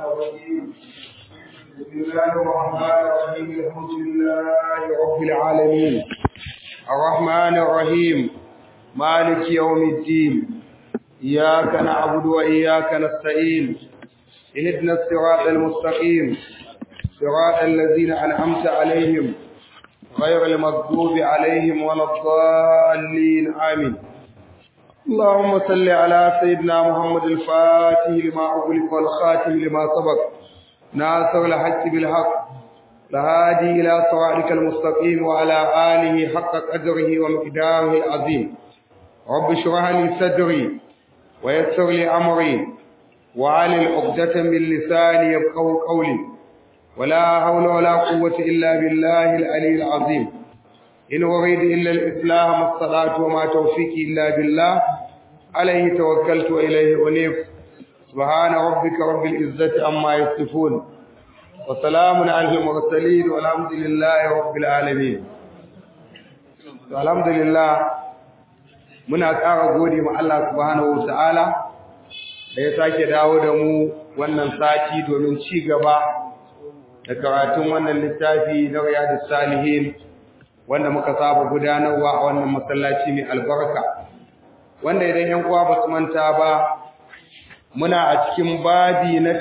الرجيم بسم الله الرحمن الرحيم الحمد لله رب العالمين الرحمن الرحيم مالك يوم الدين إياك نعبد وإياك نستعين اهدنا الصراط المستقيم صراط الذين أنعمت عليهم غير المغضوب عليهم ولا الضالين آمين اللهم صل على سيدنا محمد الفاتح لما أغلق والخاتم لما سبق ناصر الحق بالحق لهادي إلى صراطك المستقيم وعلى آله حق قدره ومقداره العظيم رب اشرح لي صدري ويسر لي أمري وعلى عقدة من لساني يفقهوا قولي ولا حول ولا قوة إلا بالله العلي العظيم إن أريد إلا الإسلام ما استطعت وما توفيقي إلا بالله عليه توكلت وإليه أنيب سبحان ربك رب العزة عما يصفون وسلام على المرسلين والحمد لله رب العالمين الحمد لله muna ƙara gode ma Allah subhanahu wataala da ya sake dawo da mu wannan sati domin ci gaba da karatun wannan littafi na Riyadus Salihin wanda muka saba gudanarwa a wannan masallaci mai albarka wanda idan yan uwa ba su manta ba muna a cikin babi na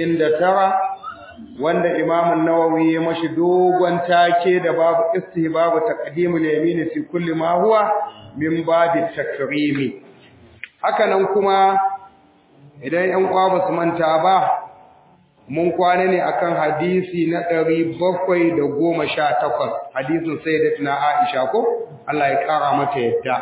99 wanda Imam an-Nawawi ya mashi dogon take da babu istihbabu taqdimul yamin fi kulli ma huwa min babi takrimi haka nan kuma idan yan uwa ba su manta ba mun kwana ne akan hadisi na ɗari bakwai da goma sha takwas hadisin sayyidatina Aisha ko Allah ya ƙara mata yadda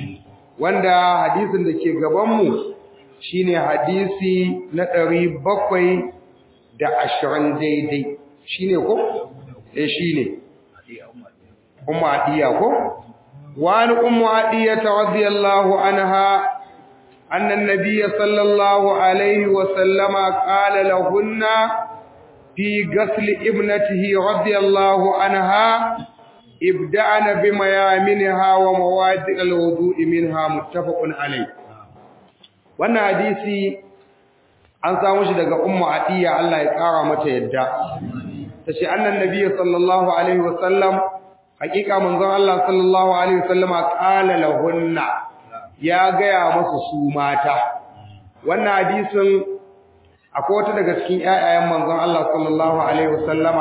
wanda hadisin da ke gabanmu shine hadisi na ɗari bakwai da ashirin daidai shine ko eh shine ummu adiya ko wani ummu adiya radiyallahu anha أن النبي صلى الله عليه وسلم قال لهن في غسل ابنته رضي الله عنها ابدأن بميامنها ومواد الوضوء منها متفق عليه wannan hadisi an samu shi daga ummu atiya Allah ya kara mata yadda tace annan nabiy sallallahu alaihi wasallam hakika manzon Allah sallallahu alaihi wasallama qala lahunna ya gaya masu su mata wannan hadisin akwai wata daga cikin ƴaƴayen manzon Allah sallallahu alaihi wasallama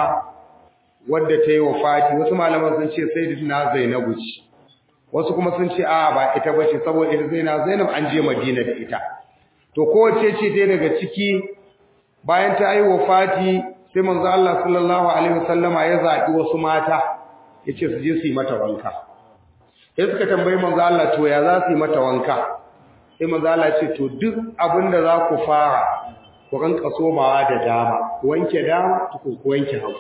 wadda ta yi wafati wasu malaman sun ce sayyidatuna Zainabu ce wasu kuma sun ce a ba ita bace saboda ita Zainab Zainab an je Madina da ita to kowace ce ta daga ciki bayan ta yi wafati sai manzon Allah sallallahu alaihi wasallama ya zaɓi wasu mata yace su je su yi mata wanka sai suka tambayi manzo Allah to ya za su yi mata wanka sai manzo Allah ce to duk abinda za ku fara ku ranka somawa da dama ku wanke dama ku ku wanke hagu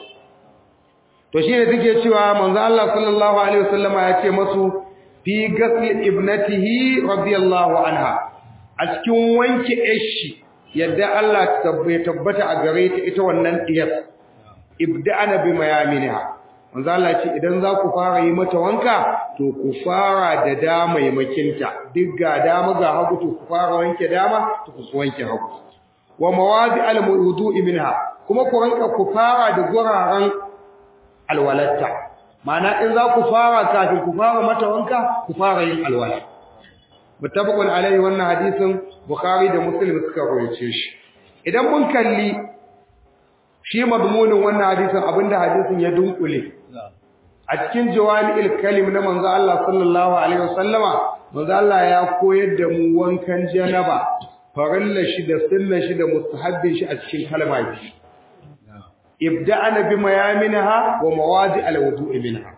to shine take cewa manzo Allah sallallahu alaihi wasallama ya ce masu fi ghasl ibnatihi radiyallahu anha a cikin wanke ashi yadda Allah ya tabbata a gare ta ita wannan diyar ibda'ana bi mayaminha manzo Allah ce idan za ku fara yi mata wanka to ku fara da dama makinta duk ga dama ga hagu to ku fara wanke dama to ku wanke hagu wa mawadi al-wudu'i minha kuma ku ranka ku fara da guraren alwalatta ma'ana in za ku fara kafin ku fara mata wanka ku fara yin alwala muttafaqun alaihi wannan hadisin bukhari da muslim suka rawaito shi idan mun kalli shi madmunin wannan hadisin abinda hadisin ya dunkule a cikin jawami'il kalim na manzo Allah sallallahu alaihi wasallama manzo Allah ya koyar da mu wankan janaba farilla shi da sunna shi da mustahabbin shi a cikin kalma biyu ibda'ana bi mayaminha wa mawadi alwudu'i minha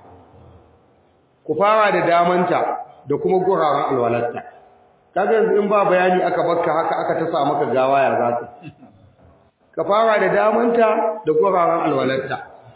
ku fara da damanta da kuma guraren alwalatta kaga yanzu in ba bayani aka bakka haka aka ta sa maka gawa ya zata ka fara da damanta da guraren alwalatta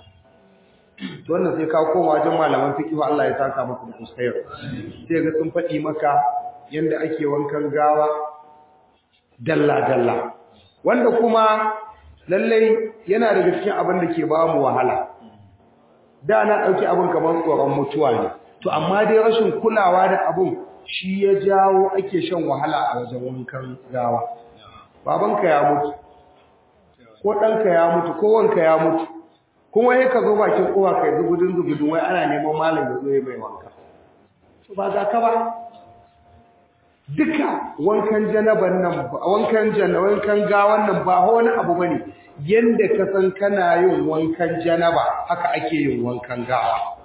to wannan sai ka koma wajen malaman fiqh Allah ya saka maka da alkhair sai ga sun faɗi maka yanda ake wankan gawa dalla dalla wanda kuma lallai yana daga cikin abin da ke ba mu wahala da na dauki abin kamar tsoron mutuwa ne to amma dai rashin kulawa da abin shi ya jawo ake shan wahala a wajen wankan gawa babanka ya mutu ko ɗanka ya mutu ko wanka ya mutu kuma ya ka zo bakin kowa kai zugudun zugudun wai ana neman malam ya zo ya mai wanka ba za ka ba duka wankan janaban nan wankan janna wankan gawan nan ba wani abu bane yanda ka san kana yin wankan janaba haka ake yin wankan gawa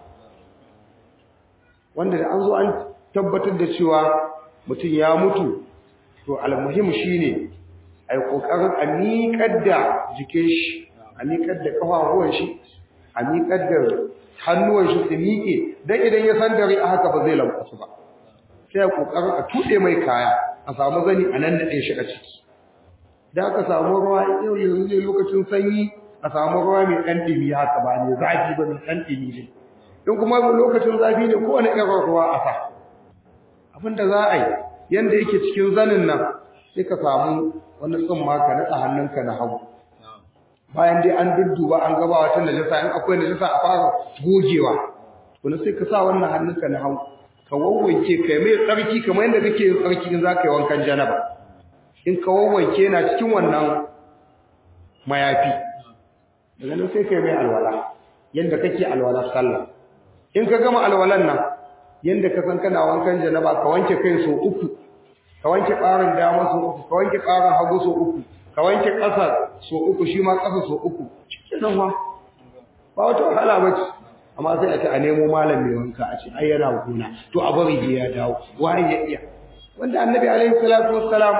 wanda da an zo an tabbatar da cewa mutum ya mutu to almuhim shine ai kokarin a miƙar da jikin shi a miƙar da kafafuwan shi a miƙar da hannuwan shi su miƙe dan idan ya san dare a haka ba zai lankwasu ba sai a kokarin a tuɗe mai kaya a samu zani a nan naɗe shi a ciki da aka samu ruwa yau yanzu ne lokacin sanyi a samu ruwa mai ɗan ɗimi haka ba ne zafi ba mai ɗan ɗimi ne in kuma lokacin zafi ne kowane irin ruwa a sa abinda za a yi yanda yake cikin zanin nan sai ka samu wani tsumma ka naɗa hannunka na hagu bayan dai an dudduba an gaba wata najasa in akwai najasa a fara gogewa wani sai ka sa wannan hannunka na hagu ka wawwanke ka mai tsarki kamar yadda kake yin tsarki in za ka yi wankan janaba in ka wawwanke na cikin wannan mayafi daga nan sai ka yi mai alwala yadda kake alwalar sallah in ka gama alwalan nan yadda ka san kana wankan janaba ka wanke kai so uku ka wanke ɓarin dama so uku ka wanke ɓarin hagu so uku ka wanke ƙasa so uku shi ma ƙasa so uku cikin nan wa ba wata wahala ba ce amma sai a ce a nemo malam mai wanka a ce ai yana gona to a bari ya dawo waye ya iya wanda annabi alaihi salatu wassalam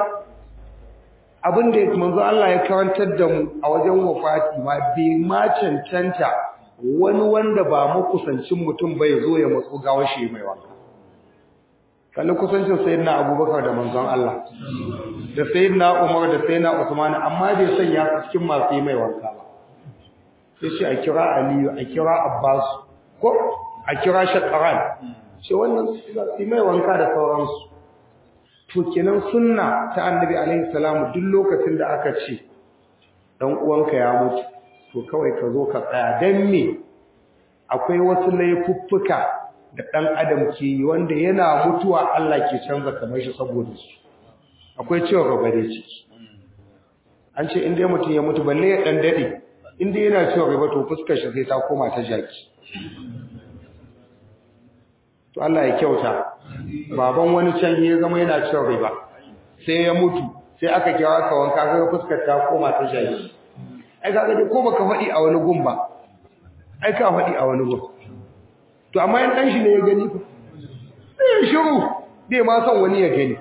abin da manzo Allah ya karantar da mu a wajen wafati ma bai ma cancanta wani wanda ba makusancin mutum bai zo ya matso gawar shi mai wanka kalli kusancin sayyidina abubakar da manzon Allah da sayyidina umar da sayyidina usman amma bai sanya su cikin masu yi mai wanka ba sai shi a kira aliyu a kira abbas ko a kira shakaran shi wannan su mai wanka da sauransu to kenan sunna ta annabi alaihi salamu duk lokacin da aka ce dan uwanka ya mutu to kawai ka zo ka tsaya dan me akwai wasu laifuffuka da ɗan adam ke yi wanda yana mutuwa Allah ke canza kamar shi saboda su akwai cewa gaba ciki an ce inda mutum ya mutu balle ya ɗan daɗe inda yana cewa gaba to fuskar shi sai ta koma ta jaki to Allah ya kyauta baban wani can ya zama yana cewa riba sai ya mutu sai aka kira ka wanka ga fuskar ta koma ta jaki ai kaga dai ko baka faɗi a wani gun ba ai ka faɗi a wani gun to amma yan dan shi ne ya gani fa sai ya shiru bai ma son wani ya gani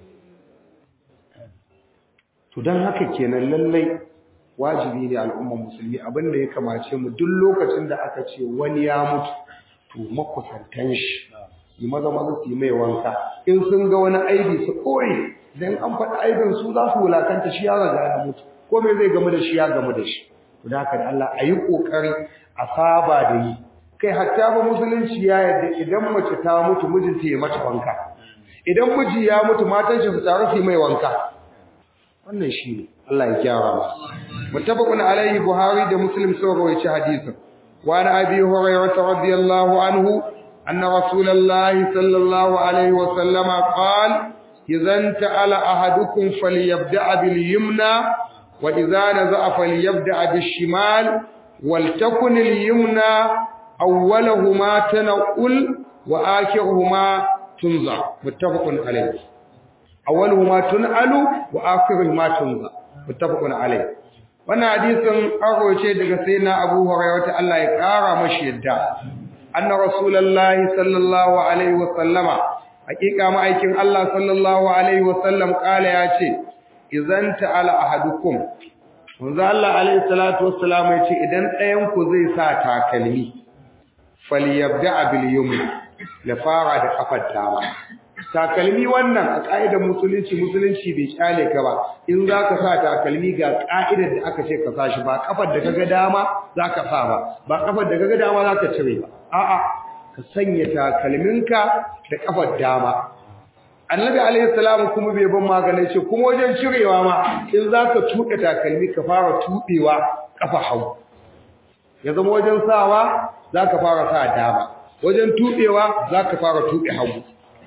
to dan haka kenan lallai wajibi ne al'ummar musulmi abinda ya kamace mu duk lokacin da aka ce wani ya mutu to makusantan shi yi maza maza su yi mai wanka in sun ga wani aibi su koyi dan an faɗi aibin su za su wulakanta shi ya riga ya mutu ko me zai gamu da shi ya gamu da shi to da haka da Allah a yi kokari a saba da yi kai hatta ba musulunci ya yarda idan mace ta mutu mijinta ya mata wanka idan miji ya mutu matan shi su taru su mai wanka wannan shi ne Allah ya gyara mu muttafaqun alaihi buhari da muslim sun rawaita hadisin wa an abi hurairah radiyallahu anhu anna rasulullahi sallallahu alaihi wa sallama qala idan ta'ala ahadukum falyabda bil yumna wa idza naza'a falyabda bil shimal ولتكن اليمنى أولهما تنقل وآخرهما تنزع متفق عليه أولهما تنعل وآخرهما تنزع متفق عليه wannan hadisin aro ce daga sayyidina Abu Hurairah ta Allah ya kara mashi yadda anna rasulullahi sallallahu alaihi wa sallama hakika ma'aikin Allah sallallahu alaihi wa sallam kala ya ce idan ta'ala ahadukum manzo Allah alaihi salatu wassalam ya ce idan ɗayan ku zai sa takalmi falyabda bil yumna la fara da kafar dama takalmi wannan a ka'idar musulunci musulunci bai kyale ka ba in zaka sa takalmi ga ka'idar da aka ce ka sa shi ba kafar da kaga dama zaka sa ba ba kafar da kaga dama zaka cire ba a'a ka sanya takalminka da kafar dama annabi alaihi salam kuma bai ban magana ce kuma wajen cirewa ma in zaka tuɗe takalmi ka fara tuɗewa kafa hagu ya zama wajen sawa zaka fara sa dama wajen tuɗewa zaka fara tuɗe hagu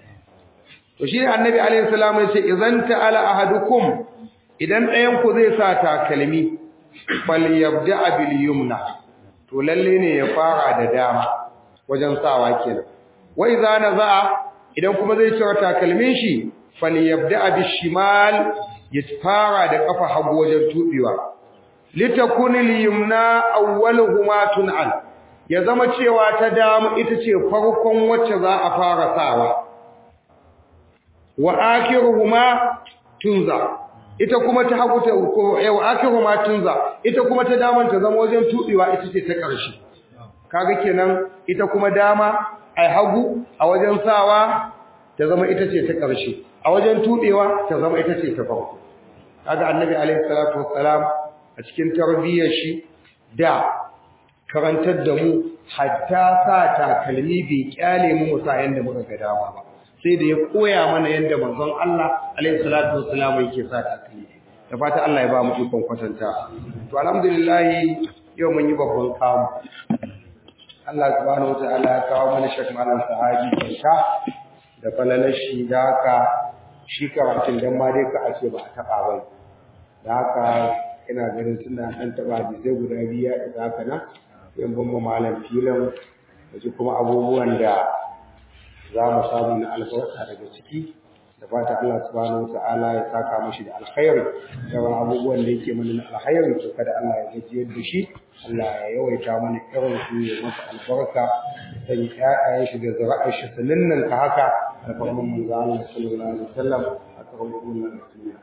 to shi annabi alaihi salam ya ce idan ta'ala ahadukum idan ɗayan ku zai sa takalmi falyabda bil yumna to lalle ne ya fara da dama wajen sawa kenan wa idza naza'a idan kuma zai cire takalmin shi falyabda bil shimal ya fara da kafa hagu wajen tubewa litakuni al yumna awwaluhuma tun'al ya zama cewa ta dama ita ce farkon wacce za a fara sawa wa akhiruhuma tunza ita kuma ta hagu ta ko yau akhiruhuma tunza ita kuma ta daman ta zama wajen tubewa ita ce ta ƙarshe kaga kenan ita kuma dama ai hagu a wajen sawa ta zama ita ce ta ƙarshe a wajen tubewa ta zama ita ce ta farko kaga annabi alaihi salatu wassalam a cikin tarbiyyar shi da karantar da mu hatta sa takalmi bai kyale mu musa yanda muka ga dama ba sai da ya koya mana yanda manzon Allah alaihi salatu wassalam yake sa takalmi da fata Allah ya ba mu ikon kwatanta to alhamdulillah yau mun yi babban kamu Allah subhanahu wataala ya kawo mana shek malam sahabi kyauta da falalar shi da haka shi karatun dan ma dai ka ake ba a taba bai da haka ina ganin suna ɗan taɓa hadisai guda biyu ya isa haka nan sai ban ma malam filan da su kuma abubuwan da za mu samu na albarka daga ciki da fata Allah subhanahu wata'ala ya saka mashi da alkhairi da wani abubuwan da yake mana na alkhairi to kada Allah ya gajiyar da shi Allah ya yawaita mana irin su ya masa albarka ya sanya ƴaƴayen shi da zuri'ar shi su ninninka haka da farman manzo Allah sallallahu alaihi wasallam a karon wannan duniya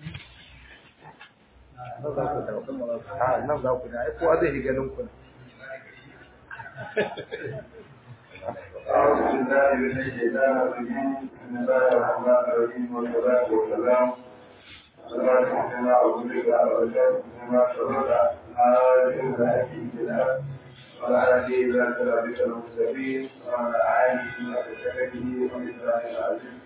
nan za ku da nan za ku da ai kowa zai ganin ku أعوذ بالله من الشيطان الرجيم بسم الله الرحمن الرحيم والصلاة والسلام على سيدنا رسول الله وسلم بما شرط هذه الحكيم بالله وعلى آله إلى صراطك المستقيم وعلى آله وصحبه ومثله العزيز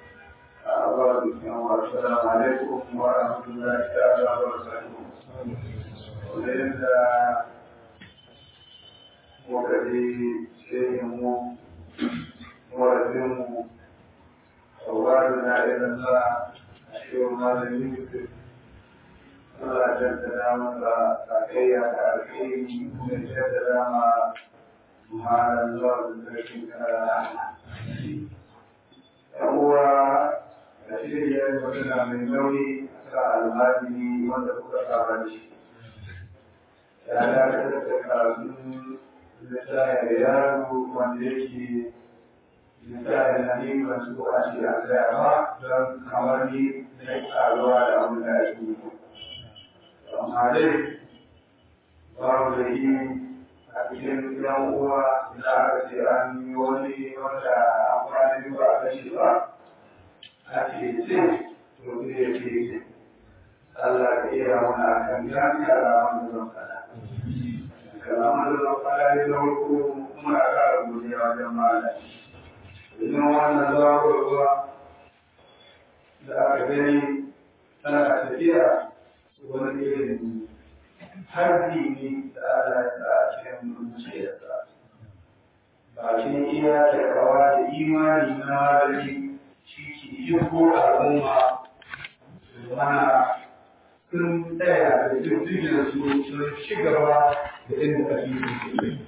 السلام عليكم ورحمة الله تعالى وبركاته. وليس وكذي شيء ورزقه أولادنا إلى الله أشير ما لم يكتب Allah jaddada masa sakayya da alheri da jaddada ma malam zuwa da sarkin kara. ‘Yan uwa da shirya magana mai nauyi a sa almajiri wanda kuka saba da shi. Ya dakatar da karatun littafin da yaro wanda yake littafin na ne ba su a ce a tsaya ba don kamar ni da karuwa da abin da ake yi. Amma dai babu da yi a cikin yan uwa da aka ce an yi wani wanda an kwana ba a kashe ba. ake ce to ne ya ke Allah ka iya wani akan ya kalaman da zan fada. Kalaman da zan fada ya zama ko kuma a kara godiya wajen mala. Idan wannan zaɓarwa da aka gani tana tafiya wani irin harbi ne da Allah ya sa a cikin zuciyarsa. Bakin iya takawa da imani na malami yin ko al'umma mana sun tsaya da jirgin su sun ci gaba da inda ake yi.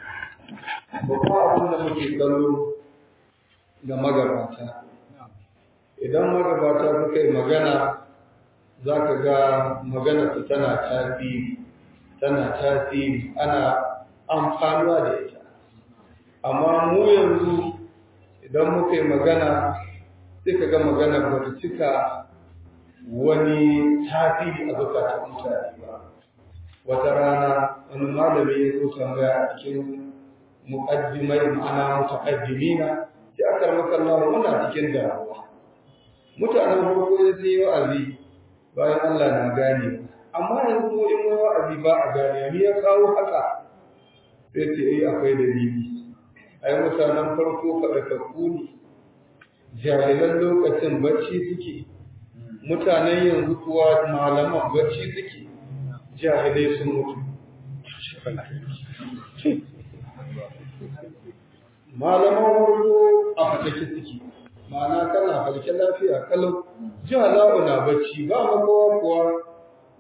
Babba abin da muke kallo ga magabata. Idan magabata suka yi magana za ka ga magana su tana tasiri, tana tasiri, ana amfanuwa da ita. Amma mu yanzu idan muka yi magana sai ka ga magana ba ta cika wani tasiri a zukatan mutane ba wata rana wani malami ya zo tambaya a cikin muqaddimai ma'ana mutaqaddimina ya akar maka Allah muna cikin damuwa mutanen farko ya yi wa'azi bayan Allah na gane amma yanzu mu in wa'azi ba a gane ni ya kawo haka sai ce eh akwai dalili ai mutanen farko faɗakakku ne jahilan lokacin bacci suke mutanen yanzu kuwa malaman bacci suke jahilai sun mutu malaman warko a fatake suke ma'ana kana falke lafiya kalau jihala'u na bacci ba makowa kuwa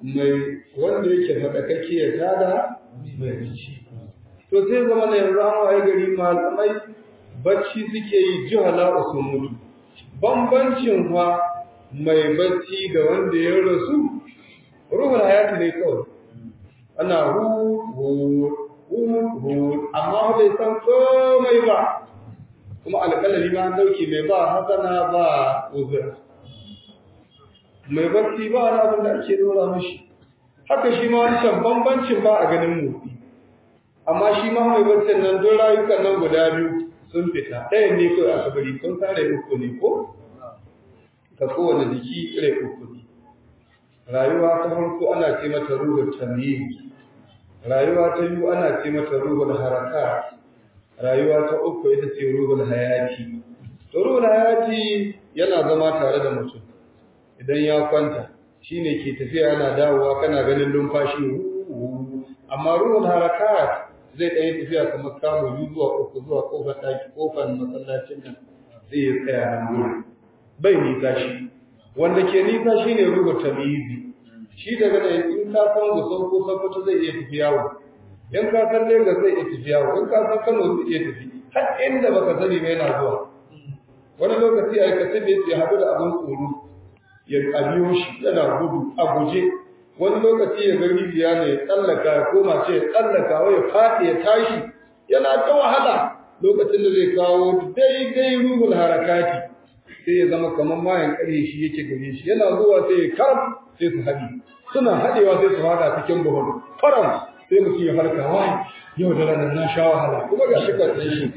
mai wanda yake faɗakake ya tada mai bacci to sai zama na yanzu an waye gari malamai bacci suke yi jihala sun mutu bambancin fa mai bacci da wanda ya rasu ruhul hayati ne kawai ana hu hu hu hu amma bai san komai ba kuma alƙalami ma an dauke mai ba hasana ba uzura mai bacci ba wani abin da ake dora mashi haka shi ma wancan bambancin ba a ganin motsi amma shi ma mai baccin nan don rayukan nan guda biyu sun fita ɗayan ne kawai aka bari sun kare uku ne ko ka kowane jiki rai uku ne rayuwa ta farko ana ce mata ruhul tamyiz rayuwa ta biyu ana ce mata ruhul harakat rayuwa ta uku ita ce ruhul hayati to ruhul hayati yana zama tare da mutum idan ya kwanta shine ke tafiya yana dawowa kana ganin numfashi amma ruhul harakat zai ɗaya tafiya kamar kamun biyu zuwa uku zuwa kofar ɗaki kofar masallacin nan zai yi tsaya nan gurin bai nisa shi wanda ke nisa shi ne ruhu tamizi shi daga da in ka san gusau ko sokoto zai iya tafi yawo in ka san lagos zai iya tafi yawo in ka san kano zai iya tafi har inda baka sani ba yana zuwa wani lokaci a kace bai ya haɗu da abin tsoro ya biyo shi yana gudu a guje wani lokaci ya ga rijiya ne ya tsallaka ya koma ce ya tsallaka wai ya faɗi ya tashi yana ta wahala lokacin da zai kawo daidai ruhul harakati sai ya zama kamar mayan ƙarye shi yake gare shi yana zuwa sai ya karam sai su haɗi suna haɗewa sai su haɗa cikin buhun faram sai mutum ya farka wai yau da ranar na sha wahala kuma ga shi kwarɗin shi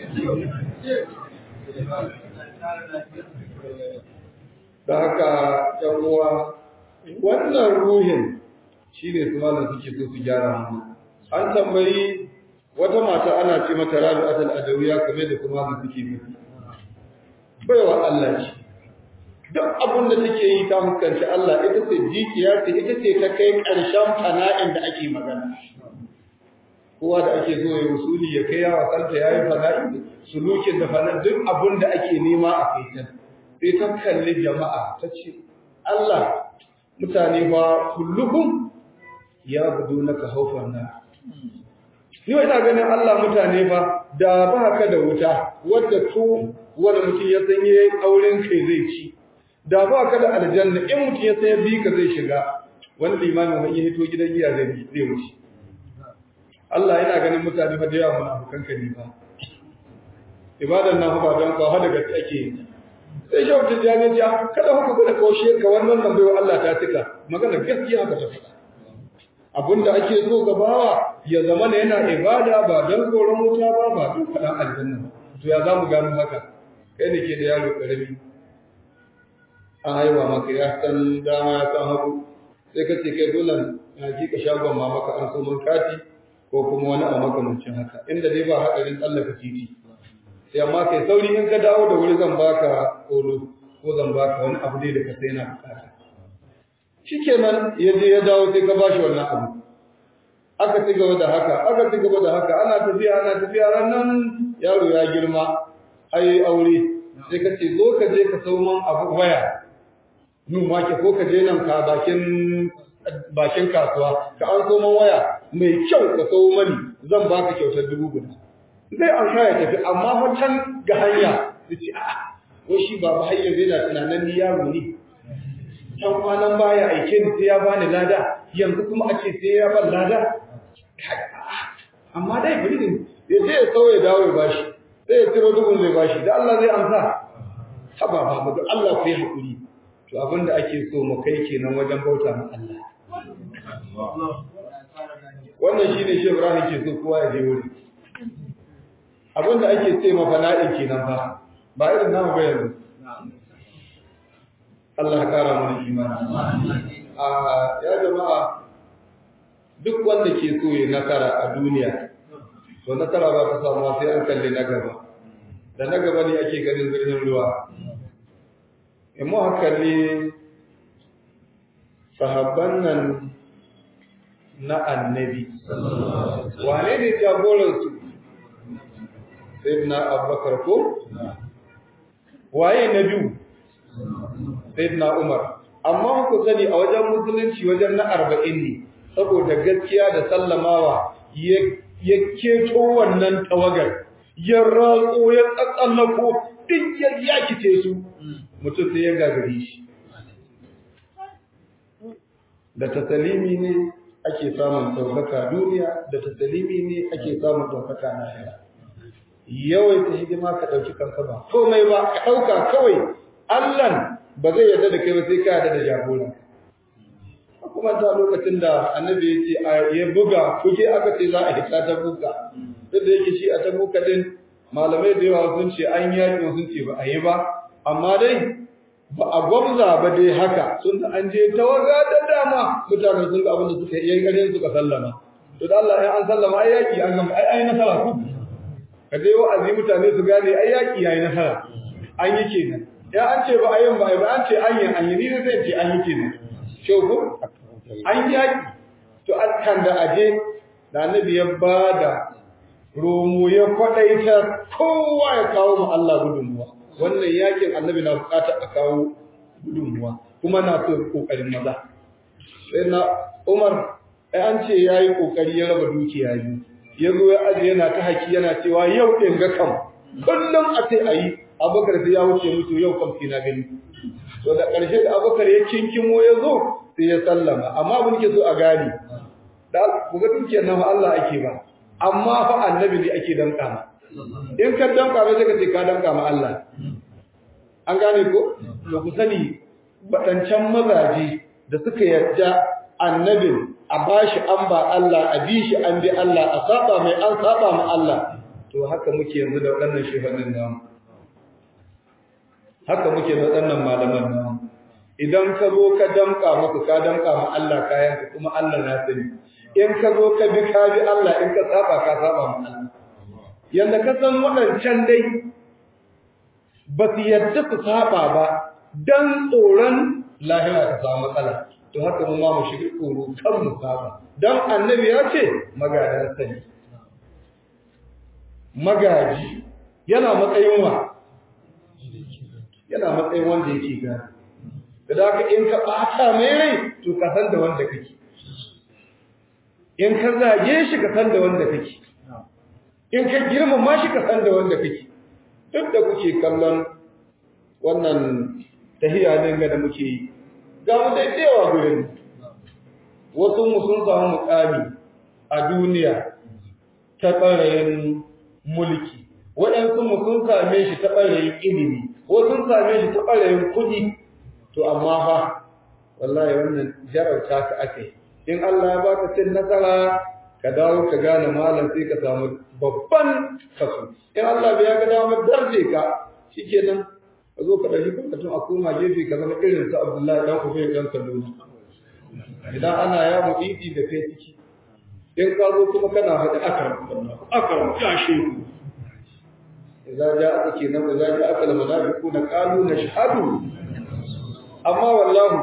da haka ‘yan uwa wannan ruhin shi ne su malam suke so su gyara mu an tambayi wata mata ana ce mata rabi atal adawiya kamar da kuma malam suke nufi baiwa Allah ce duk abin da take yi ta fuskanci Allah ita ce jikiya ce ita ce ta kai ƙarshen fana'in da ake magana kowa da ake so ya usuli ya kai yawa kanta ya yi fana'i sulukin da fana duk abin da ake nema a kai ta sai ta kalli jama'a ta ce Allah mutane ba kullukum ya gudu na ka haufar na ni ina ganin Allah mutane ba da ba ka da wuta wadda ko wani mutum ya san yayi auren kai zai ci da ba ka da aljanna in mutum ya san ya bi ka zai shiga wani limamin wani ya hito gidan giya zai bi zai wuce Allah yana ganin mutane ba da yawa munafukan ka ne ba ibadan nan ba don kawo daga ake yi sai shi wata jami'a kada haka kuna kaushe ka wannan nan baiwa Allah ta cika magana gaskiya haka ta faɗa abinda ake so ga bawa ya zama ne yana ibada ba don tsoron wuta ba ba don faɗan aljanna to ya za mu gano haka kai ne ke da yaro ƙarami an haihuwa maka ya san dama ya san hagu sai ka ce kai dole na ji ka shagon ma maka an so mun kati ko kuma wani a makamancin haka inda dai ba haɗarin tsallaka titi sai amma kai sauri in ka dawo da wuri zan baka kolo ko zan baka wani abu dai da ka sai na bukata shikenan ya je ya dawo sai ka bashi wannan abu aka ci gaba da haka aka ci gaba da haka ana tafiya ana tafiya ranan yaro ya girma ai aure sai ka ce zo ka je ka sau man abu waya nun wake ko ka je nan ka bakin bakin kasuwa ka an so man waya mai kyau ka sau mani zan baka kyautar dubu guda zai an ya tafi amma wancan ga hanya su ce a wai shi ba har yanzu yana tunanin ni yaro ne can kwanan baya aike ni sai ya bani lada yanzu kuma a ce sai ya ban lada amma dai bari ne ya je ya sau ya dawo ya bashi sai ya ciro dubun zai bashi da Allah zai amsa haba ba ba Allah ku yi hakuri to abin da ake so mu kai kenan wajen bauta ma Allah wannan shine shi Ibrahim ke so kowa ya je wuri abinda ake ce ma fana'in kenan fa ba irin namu ba yanzu Allah ya kara mana imani a ya jama'a duk wanda ke so ya nasara a duniya to nasara ba ta samu sai an kalli na gaba da na gaba ne ake ganin zirgin ruwa in mu kalli sahabban nan na annabi wane ne jagoransu sayyidina abubakar ko waye na biyu sayyidina umar amma ku sani a wajen musulunci wajen na arba'in ne saboda gaskiya da sallamawa ya keto wannan tawagar ya ratso ya tsatsallako duk ya yakice su mutum sai ya gagare shi da tasalimi ne ake samun ɗaukaka duniya da tasalimi ne ake samun ɗaukaka na hira yawaita hidima ka ɗauki kanka ba komai ba ka ɗauka kawai allan ba zai yarda da kai ba sai ka yarda da jagoran kuma ta lokacin da annabi ya ce ya buga kuke aka ce za a hita ta buga duk da yake shi a ta buga din malamai da yawa sun ce an yaƙi sun ce ba a yi ba amma dai ba a gwamza ba dai haka sun da an je tawaga da dama mutane sun ga abin da suka yi ƙarfin suka sallama to da Allah ya an sallama ai yaƙi an gama ai ai nasara ku ka je wa'azi mutane su gane ai yaƙi yayi nasara an yi kenan ya an ce ba a yin ba ai ba an ce an yi an yi ni ne zai ce an yi kenan shogo an yaƙi to kan da aje da annabi ya ba da romo ya kwaɗaita kowa ya kawo ma Allah gudunmuwa wannan yakin annabi na buƙatar a kawo gudunmuwa kuma na so ƙoƙarin maza sai na Umar ai an ce yayi ƙoƙari ya raba dukiya biyu ya zo ya aje yana ta haki yana cewa yau ɗin ga kam kullum a ce ayi Abubakar sai ya wuce mutu yau kam sai na gani to da ƙarshe da Abubakar ya kinkimo ya zo sai ya sallama amma abin ke so a gani da ku ga dukiyar nan Allah ake ba amma fa annabi ne ake danka ma in ka danka ba sai ka ce ka danka ma Allah an gane ko to ku sani badancan mazaje da suka yarda annabin a bashi an ba Allah a bi shi an bi Allah a saba mai an saba ma Allah to haka muke yanzu da waɗannan shefannin namu haka muke da waɗannan malaman namu idan ka zo ka damka maka ka damka ma Allah kayan ka kuma Allah na sani in ka zo ka bi ka bi Allah in ka saba ka saba ma Allah yanda ka san waɗancan dai ba su yadda su saba ba dan tsoron lahira ta samu matsala to haka mu ma mu shiga tsoro kan mu saba dan annabi ya ce magadan sani magaji yana matsayin wa yana matsayin wanda yake gani da haka in ka ɓata mai rai to ka san da wanda kake in ka zage shi ka san da wanda kake in ka girmama shi ka san da wanda kake duk da kuke kallon wannan tahiya din ga da muke yi ga mu da yawa gurin wasu mu sun samu mukami a duniya ta ɓarayin mulki waɗansu mu sun same shi ta ɓarayin ilimi wasu sun same shi ta ɓarayin kuɗi to amma fa wallahi wannan jarauta ka ake in Allah ya baka cin nasara ka dawo ka gane malam sai ka samu babban kaso in Allah bai ga dawo darje ka shikenan ka zo ka dauki karatun a koma gefe ka zama irin su Abdullahi dan Ubay dan Salulu idan ana ya mudidi da kai ciki in ka zo kuma kana faɗi akram akram ya shehu idza ja'aka kenan idza ja'aka al-munafiquna qalu nashhadu amma wallahu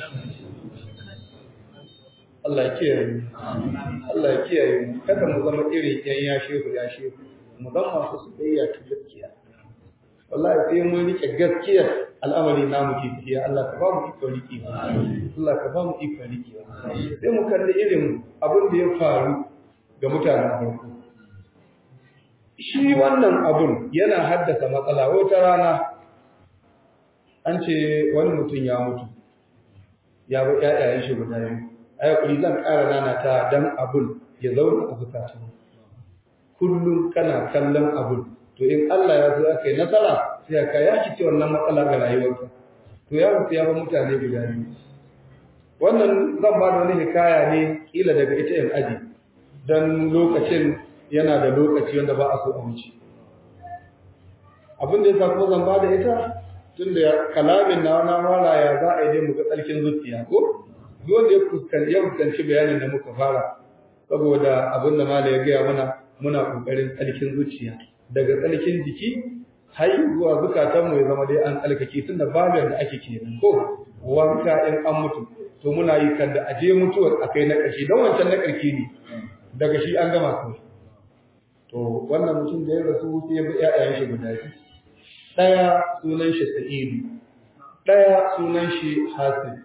Allah ya kiyaye mu Allah ya kiyaye mu kada mu zama irin yan ya shehu ya shehu mu zama masu soyayya ta gaskiya wallahi sai mun rike gaskiya al'amari namu ke tafiya Allah ka ba mu iko riki Allah ka ba mu iko riki sai mu kalli irin abin da ya faru ga mutanen farko shi wannan abun yana haddasa matsala wata rana an ce wani mutum ya mutu ya bi ƴaƴayen shi guda biyu ai kuri zan ƙara nana ta dan abun ya zauna a zukatan kullum kana kallon abun to in Allah ya zo aka yi nasara sai ka ya ci wannan matsala ga rayuwarka to ya mutu ya ba mutane guda biyu wannan zan ba da wani hikaya ne kila daga ita yan aji dan lokacin yana da lokaci wanda ba a so a wuce abin da ya sa kuma zan ba da ita tunda kalamin na wani wala ya za a yi dai muka tsarkin zuciya ko dole ya fuskanci ya fuskanci bayanin da muka fara saboda abin da mala ya gaya mana muna kokarin tsarkin zuciya daga tsarkin jiki har zuwa zukatan mu ya zama dai an tsalkake tunda babin da ake kenan ko wanka in an mutu to muna yi kan da aje mutuwar akai na ƙarshe don wancan na ƙarshe ne daga shi an gama kawai to wannan mutum da ya rasu sai ya bi ƴaƴayen shi guda biyu ɗaya sunan shi Sa'idu ɗaya sunan shi hasib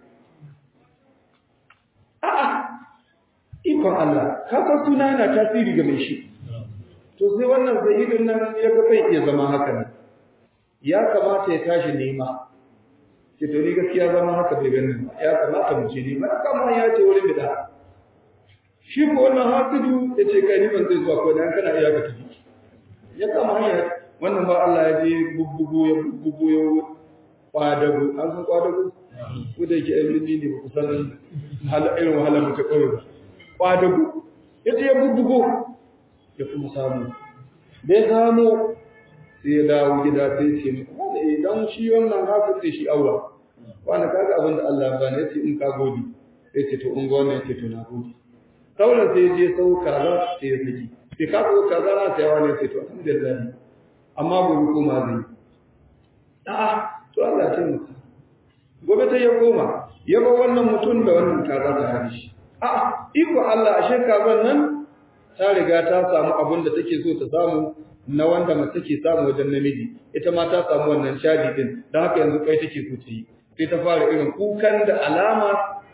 a'a ikon Allah ka san suna yana tasiri ga mai shi to sai wannan zahidin nan ya ga bai iya zama haka ne ya kamata ya tashi nema ce to ni gaskiya zama haka bai ganin ba ya kamata mu ce ne mana kama ya ce wurin bida shi ko wannan hasidu ya ce kai ni ban zai zuwa ko dan kana iya ka tafi ya kama hanya wannan ba Allah ya je bubbugo ya bubbugo ya kwadago an san kwadago ko da yake ɗan birni ne ba ku san irin wahalar mu ta ƙauye ba kwadago ya ce ya bubbugo ya kuma samu da ya samu sai ya dawo gida sai ce wanda idan shi wannan haka sai shi aura wanda kaga abin da Allah ya bani yace in ka gode sai ce to in ga wannan yace to na gode sauran sai je sau kaza sai ya saki sai ka ko kaza na sai wani yace to alhamdulillah amma gobe kuma zai a'a to Allah ya taimaka gobe ta ya koma ya ba wannan mutum da wannan kaza ta hari shi a'a iko Allah ashe kazan nan ta riga ta samu abin da take so ta samu na wanda mace ke samu wajen namiji ita ma ta samu wannan shadi din don haka yanzu kai take so ta yi sai ta fara irin kukan da alama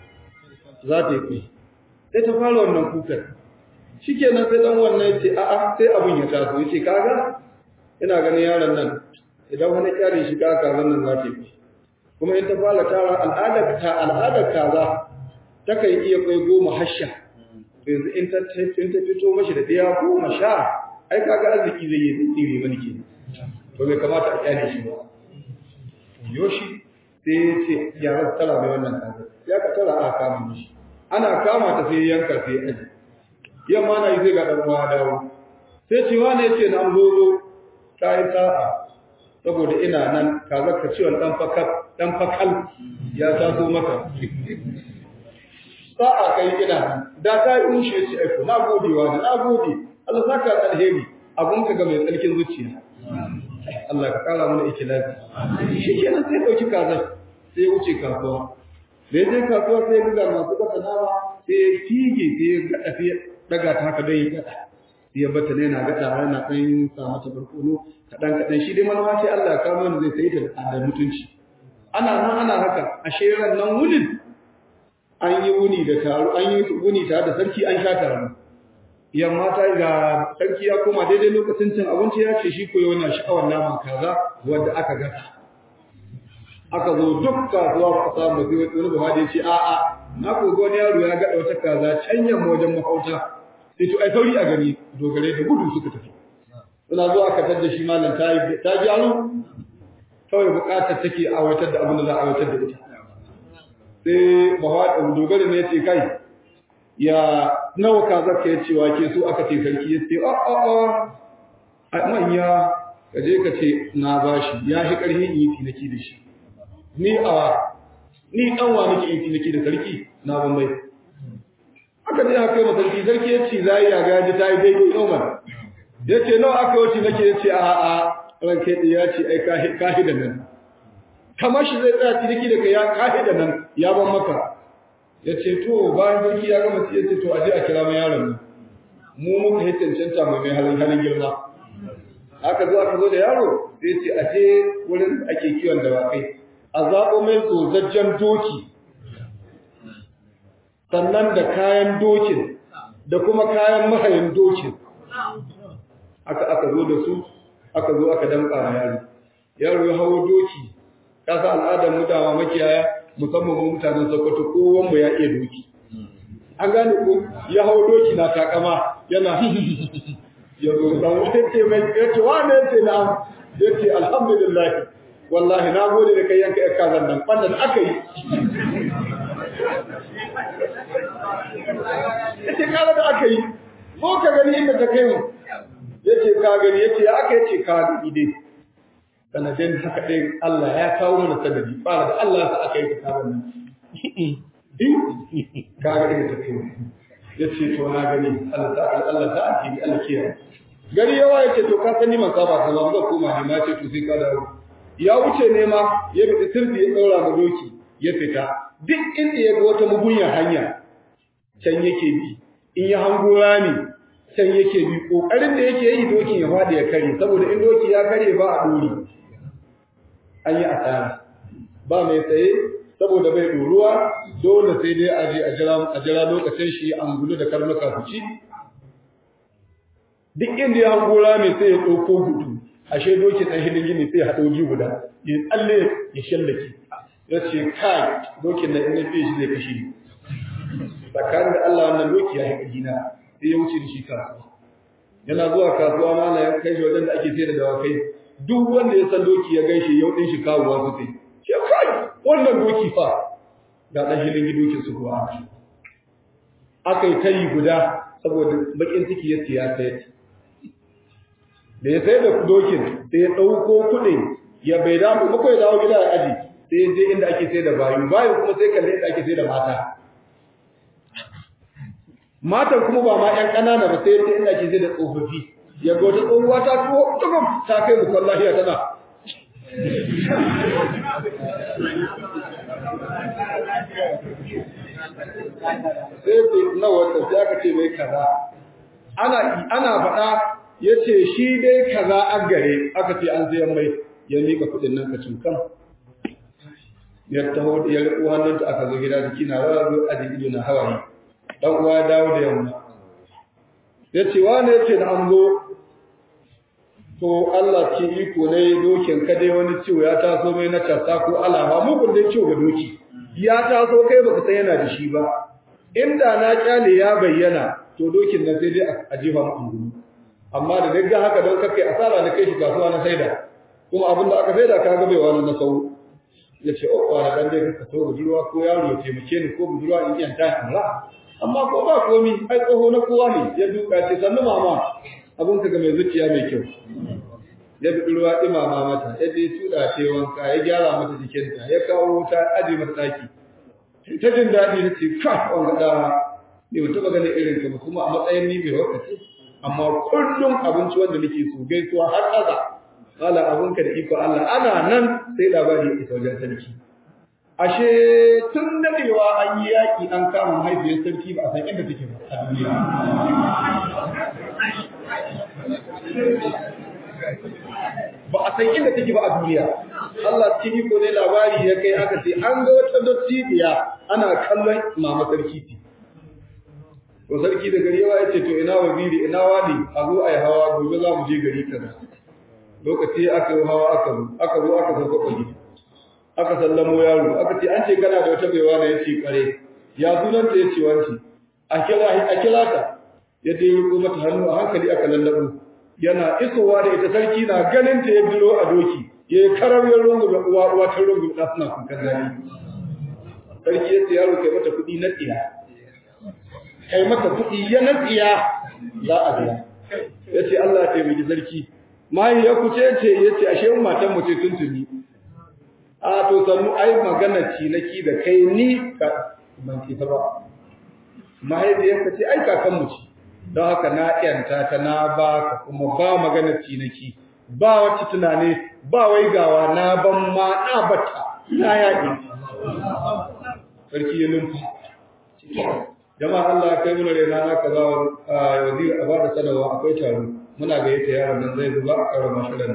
za ta yi sai ta fara wannan kukan shikenan sai dan wannan yace a'a sai abin ya taso yace kaga ina ganin yaron nan idan wani kyare shi ka kazan nan za ta yi kuma in ta fara tara al'adar ta al'adar kaza ta kan iya kai goma hasha yanzu in ta in ta fito mashi da ɗaya goma sha ai kaga arziki zai yi tsire mani ke to bai kamata a kyale shi ba yoshi sai ya ce ya za tara mai wannan kaza ya ka tara aka kama mishi ana kama ta sai yanka sai ya aji yamma na yi sai ga ɗan uwa dawo sai ce wani ya ce na zo zo ta yi sa'a saboda ina nan kaza ka ciwon ɗan fakal ɗan fakal ya taso maka sa'a kai ina da ta yi unshe ce aiko na gode wa na gode Allah saka alheri abun ka ga mai tsarkin zuciya Allah ka kara mana ikhlasi shi kenan sai dauki kaza sai wuce kasuwa da je kasuwa sai ga masu kasa nama sai fige sai gada sai daga ta haka dai gada sai bata ne na gada yana dan sa mata barkono kadan kadan shi dai manoma ce Allah ka mana zai sai ta da mutunci ana nan ana haka ashe ran nan wunin an yi wuni da taro an yi wuni tare da sarki an sha taro yamma ta ga sarki ya koma daidai lokacin cin abinci ya ce shi koyo na sha'awar naman kaza wanda aka gasa aka zo duk kasuwa ka samu sai wani ba da ce a a na ko wani yaro ya gada wata kaza can yamma wajen mahauta sai to ai sauri a gani dogare da gudu suka tafi suna zuwa aka tadda shi malam ta ta gyaru kawai bukatar take aiwatar da abin da za a aiwatar da ita sai bawa dogara ne ce kai ya nawa ka zaka ya cewa ke so aka ce sarki ya ce a a a a manya ka je ka ce na bashi ya shi karhi yi tinaki da shi ni a ni dan wa nake yi tinaki da sarki na ban bai aka je aka yi sarki sarki ya ce zai ya ga ji tayi daidai Umar ya ce nawa aka wuce nake ya ce a a ranke ya ce ai kahi da nan kamar shi zai tsaya ciniki da kai ya kahe da nan ya ban maka ya ce to bayan sarki ya gama ya ce to a je a kira mai yaron nan mu muka yi cancanta mai mai halin halin girma aka zo aka zo da yaro sai ce a je wurin ake kiwon dawakai a zaɓo mai tsozajjen doki sannan da kayan dokin da kuma kayan mahayin dokin aka aka zo da su aka zo aka damƙa yaro yaro ya hawo doki kasa al'adar mu dama makiyaya musamman mu mutanen Sokoto kowan mu ya iya doki an gane ko ya hawo doki na takama yana ya zo dan wata ce mai yace wane yace na yace alhamdulillah wallahi na gode da kai yanka yar kazan nan fannin aka yi yace kala da aka yi ko ka gani inda ta kai mu yace ka gani yace ya aka yace ka gani dai sanadin haka ɗin Allah ya kawo mana sanadi fara da Allah sa aka yi ta kawo nan ka ga ɗin tafi ya ce to na gani Allah ta Allah ta ake Allah kiyaye gari yawa ya ce to ka sani man saba ka zama koma ne ma ce to sai ka dawo ya wuce ne ma ya bi sirri ya ɗaura ma doki ya fita duk inda ya ga wata mugunyar hanya can yake bi in ya hango rami can yake bi kokarin da yake yi dokin ya fadi ya kare saboda in doki ya kare ba a dori an yi asara ba mai tsaye saboda bai ɗoruwa dole sai dai a je a jira a jira lokacin shi an gudu da karnuka su ci duk inda ya hango rami sai ya ɗauko gudu ashe doki ɗan hidin gini sai ya haɗa waje guda ya tsalle ya shallake ya ce kai dokin nan in fiye shi zai kashe ni tsakanin da Allah wannan doki ya haƙa gina sai ya wuce da shi kasuwa yana zuwa kasuwa mana ya kai shi wajen da ake sai da dawakai duk wanda ya san doki ya gaishe yau ɗin shi kawowa su sai ce kai wannan doki fa ga ɗan hidin dokin su kuwa aka yi tayi guda saboda bakin ciki ya siya sayar da ya sai da dokin sai ya ɗauko kuɗin ya bai damu ba ya dawo gida ya aji sai ya je inda ake sai da bayu bayu kuma sai kalle inda ake sai da mata matan kuma ba ma ƴan ƙanana ba sai ta inda ake sai da tsofaffi ya ga wata tsohuwa ta tuwo tukun ta kai mu kan lahiya tana sai ce nawa ta sai aka ce mai kaza ana ana faɗa ya ce shi dai kaza a gare aka ce an sayan mai ya miƙa kuɗin nan ka kan ya taho ya riƙo hannunta aka zo gida jiki na rawa zo aji ido na hawaye dan uwa ya dawo da yamma ya ce wane ya ce da an zo to Allah ce iko ne dokin ka dai wani ciwo ya taso mai na casa ko alama mugun dai ciwo ga doki ya taso kai baka san yana da shi ba inda na kyale ya bayyana to dokin nan sai dai a jefa mu angulu amma da daga haka don kakai asara na kai shi kasuwa na saida kuma abin da aka saida ka ga bai wani na sau ya ce oh wani dan dai ka so budurwa ko yaro ya taimake ni ko budurwa in iya ta Allah amma ko ba komi ai tsoho na kowa ne ya duka ce sannu mama abin ka ga mai zuciya mai kyau ya bi ruwa imama mata ya je tuda ta wanka ya gyara mata jikinta ya kawo wuta aje mata daki ta jin daɗi ta ce ka wanga da ne mutum ganin irin ka kuma a matsayin ni bai wakace amma kullum abinci wanda nake so gaisuwa har ƙasa kala abinka da iko Allah ana nan sai labari ya isa wajen sarki ashe tun dadewa an yi yaki an kama mahaifiyar sarki ba a san inda take ba a duniya ba a san inda take ba a duniya Allah cikin iko ne labari ya kai aka ce an ga wata dottiya ana kallon mama sarki ce to sarki da gari yawa ya ce to ina waziri ina wani a zo a yi hawa gobe za mu je gari kaza lokaci aka yi hawa aka zo aka zo aka sauka kwali aka sallamo yaro aka ce an ce kana da wata baiwa da yace kare ya sunanta yace wanci a kira a kira ta ya dai riko mata hannu a hankali aka lallabo yana isowa da ita sarki na ganin ta ya biro a doki ya karar ya rungu da uwa uwa ta rungu da suna kukan dani sarki ya ce yaro kai mata kuɗi na tsiya kai mata kuɗi ya na tsiya za a biya ya ce Allah ya taimaki sarki mai ya kuce ce ya ce ashe matan mu ce tuntuni a to sannu ai magana cinaki da kai ni ka ban ki ta ba mahaifiyarka ce ai kakan mu ce don haka na yanta ta na ba ka kuma ba magana cinaki ba wacce tunane ba wai gawa na ban ma na bata na yaƙi sarki ya lumfa jama'a Allah kai muna rena na kaza wazir a bada sanarwa akwai taro muna gayyata yaron nan zai zuba a karama shirin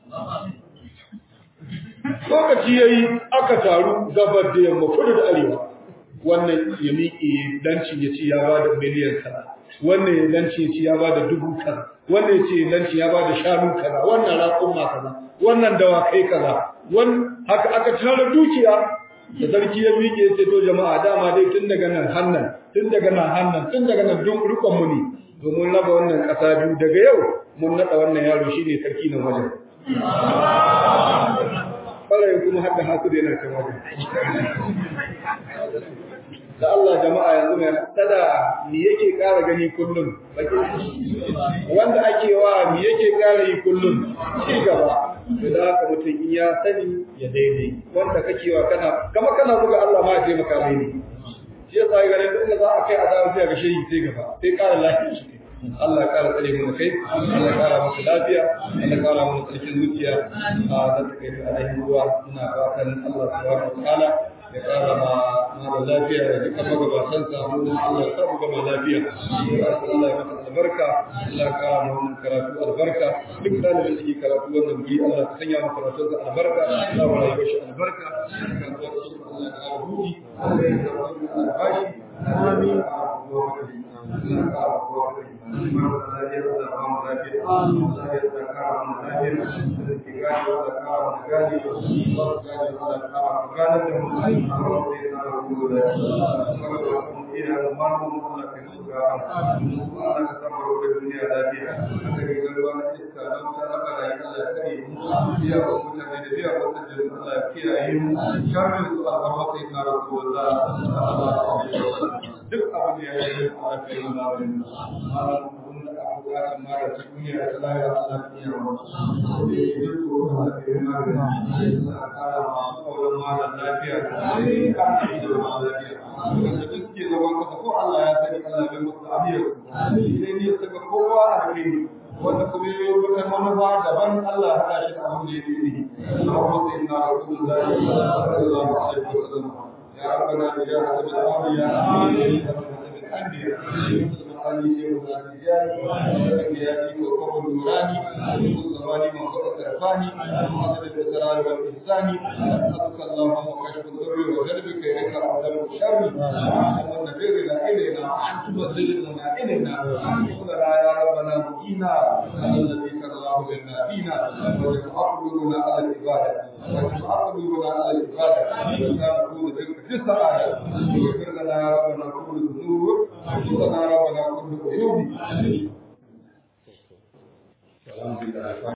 lokaci yayi aka taru gabar da yamma kudu da arewa wannan ya miƙe lancin ya ce ya ba da miliyan kaza wannan ya lancin ya ce ya ba da dubu kaza wannan ya ce lancin ya ba da shanu kaza wannan raƙumma kaza wannan dawakai kaza wannan haka aka tara dukiya da sarki ya miƙe ya ce to jama'a dama dai tun daga nan hannan tun daga nan hannan tun daga nan duk rukun mu ne domin raba wannan ƙasa biyu daga yau mun naɗa wannan yaro shine sarki na wajen ɓarayin kuma har da haku da yana kan wajen da Allah jama'a yanzu mai tada me yake ƙara gani kullum wanda ake wa me yake ƙara yi kullum ci gaba da haka mutum in ya sani ya daidai wanda kake wa kana kama kana buga Allah ma ya taimaka mai ne shi yasa ga ganin inda za a kai adawa sai ga shehi sai gaba sai ƙara lafiya shi Allah ya ƙara tsare mu kai Allah ya ƙara masa lafiya Allah ya ƙara masa tsarkin zuciya a da take da alaihi ruwa muna fatan Allah subhanahu wa ta'ala ya ƙara ma mara lafiya ya jika magabatan sa mu Allah ya sa mu gama lafiya Allah ya masa albarka Allah ya ƙara ma wannan karatu albarka duk ɗalibin da ke karatu wannan guri Allah ya sanya ma karatun sa albarka Allah ya rayuwar shi albarka kan zuwa shi Allah ya ƙara buɗi Allah ya ƙara albashi amin duk abin da ya yi a kai wani bukatar mara ta duniya ta lahira Allah ta iya wa da ya yi ko Allah ta yi magani Allah ta kara masu kauran mara lafiya da ya yi kama da ita ma lafiya wanda duk ke zaman kasa ko Allah ya sani Allah bai musu abiyar sai ne saka kowa a kai wanda kuma yi wata manufa daban Allah ya haɗa shi da abin da ya fi ne Allahumma sayyidina Rasulullahi sallallahu alaihi wasallam ya rabbana ya habibi al-awliya amin الأنبياء علي شيخ الرجال والأنبياء وقوم النوراني والزمان من خلق الرفاني وحسن الإسرار والإحسان أسألك اللهم كشف الضر وجلبك إليك أعلم الشر وأن البر لا إلينا وأن تبذلنا إلينا وأن يا ربنا مكينا الذي كراه لنا فينا وتعقلنا على العبادة وتعقلنا على العبادة وتعقلنا بك في السعادة واغفر لنا يا ربنا كل الذنوب وصلنا ربنا كل عيوب الحمد لله